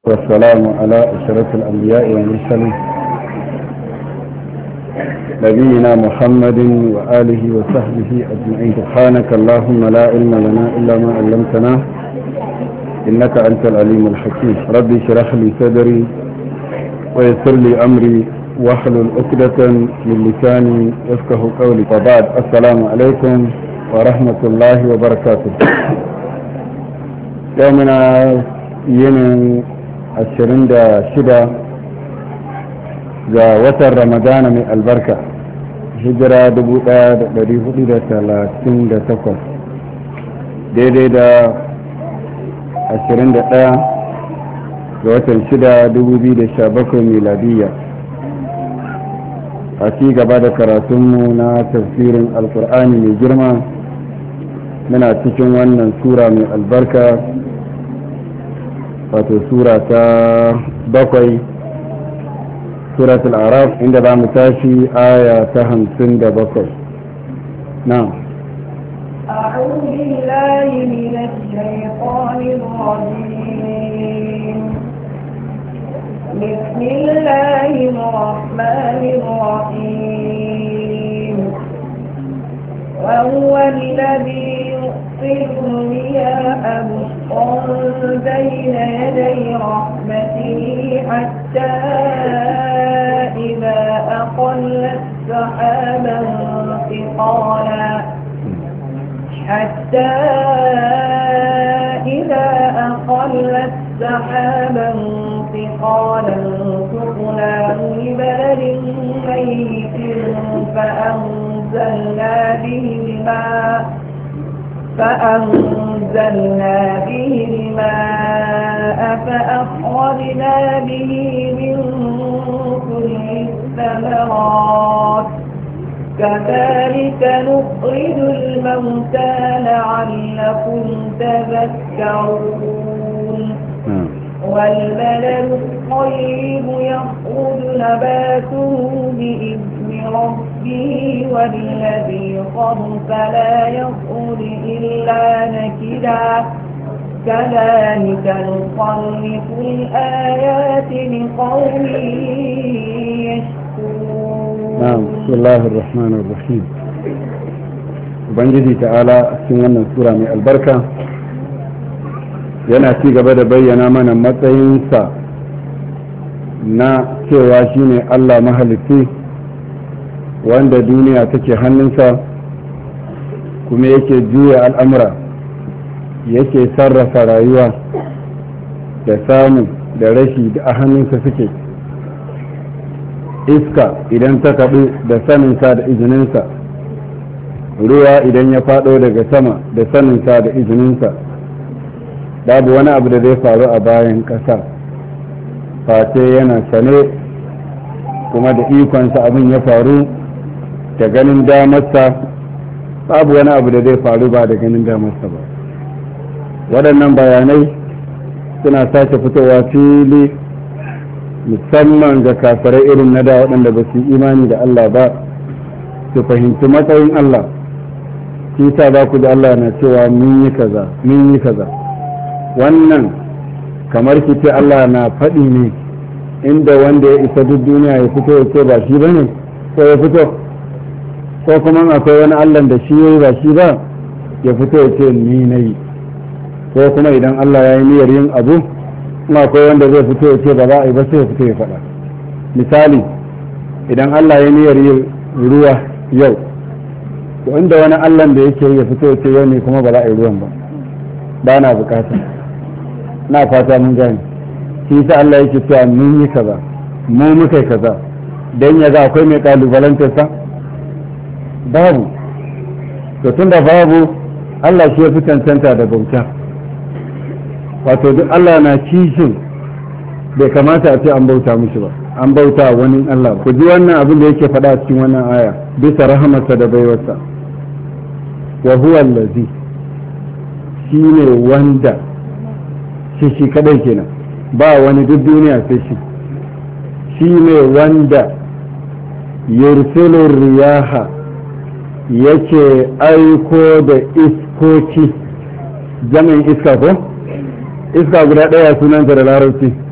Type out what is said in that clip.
والسلام على أشرف الأنبياء والمرسلين نبينا محمد وآله وصحبه أجمعين سبحانك اللهم لا علم لنا إلا ما علمتنا إنك أنت العليم الحكيم ربي اشرح لي صدري ويسر لي أمري واحلل عقدة من لساني يفقه قولي وبعد السلام عليكم ورحمة الله وبركاته يومنا ينن ashirin da shida ga watan ramadana mai albarka hijira dubu daya da dari hudu da talatin da takwas daidai da ashirin da daya ga watan shida dubu biyu da sha bakwai miladiyya a ci gaba da karatunmu na tafsirin alkur'ani mai girma muna cikin wannan sura mai albarka wato sura ta bakwai surat al'araf inda za mu tashi aya ta hamsin da bakwai na أعوذ بالله من الشيطان الرجيم بسم الله الرحمن الرحيم وهو الذي يرسل الرياح بشرا بين يدي رحمته حتى إذا أقلت سحابا ثقالا حتى إذا أقلت سحابا ثقالا سقناه لبلد ميت فأنزلنا به الماء فأنزلنا به الماء فأخرجنا به من كل الثمرات كذلك نخرج الموتى لعلكم تذكرون والبلد الطيب يخرج نباته بإذن ربه والذي خبث لا يخرج إلا نكدا كذلك نصرف الآيات لقوم يشكرون نعم بسم الله الرحمن الرحيم ubangiji ta'ala a cikin wannan sura mai albarka yana ci gaba da bayyana mana matsayinsa na cewa shine allah mahalitti wanda duniya take hannunsa kuma yake juya al'amura yake sarrafa rayuwa da samu da rashi da a hannunsa suke iska idan ta kaɗu da saninsa da izininsa ruwa idan ya faɗo daga sama da saninsa da izininsa babu wani abu da zai faru a bayan ƙasa face yana sane kuma da ikonsa abin ya faru da ganin damarsa babu wani abu da zai faru ba da ganin damarsa ba waɗannan bayanai suna sake fitowa fili musamman ga kafirai irin na da waɗanda ba su yi imani da Allah ba su fahimci matsayin Allah shi sa za ku da Allah na cewa mun yi kaza mun yi kaza wannan kamar ki ce Allah na faɗi ne inda wanda ya isa duk duniya ya fito ya ce ba shi ba ne ko ya fito ko kuma akwai wani Allah da shi ya yi ba shi ba ya fito ya ce ni na yi ko kuma idan Allah ya yi niyyar yin abu kuma akwai wanda zai fito ya ce ba za a yi ba sai ya fito ya faɗa misali idan Allah ya yi niyyar yin ruwa yau to inda wani Allah da yake ya fito ya ce yau ne kuma ba za a yi ruwan ba ba na bukata na fata mun gane shi sa Allah yake cewa mun yi kaza mu muka yi kaza dan ya ga akwai mai kalubalantar sa babu to tunda babu Allah shi ya fi cancanta da bauta wato duk Allah na kishin bai kamata a ce an bauta mishi ba an bauta wani Allah ku ji wannan abin da yake faɗa cikin wannan aya bisa rahamarsa da baiwarsa wa huwa allazi shine wanda shi shi kadai kenan ba wani duk duniya sai shi shine wanda yursilu riyaha yake aiko da iskoki jami'in iska ko iska guda ɗaya sunanta da larabci